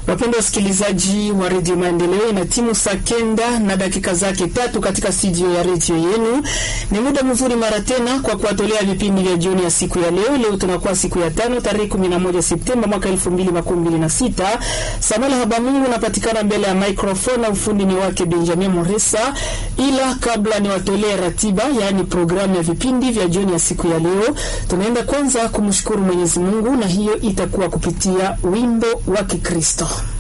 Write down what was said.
Wapendwa wasikilizaji wa redio Maendeleo, ina timu saa kenda na dakika zake tatu katika studio ya redio yenu. Ni muda mzuri mara tena kwa kuwatolea vipindi vya jioni ya siku ya leo. Leo tunakuwa siku ya tano tarehe 11 Septemba mwaka 2026. Samuel Habamungu napatikana mbele ya microphone na ufundi ni wake Benjamin Moresa, ila kabla niwatolee ratiba, yaani programu ya vipindi vya jioni ya siku ya leo, tunaenda kwanza kumshukuru Mwenyezi Mungu na hiyo itakuwa kupitia wimbo wa Kikristo.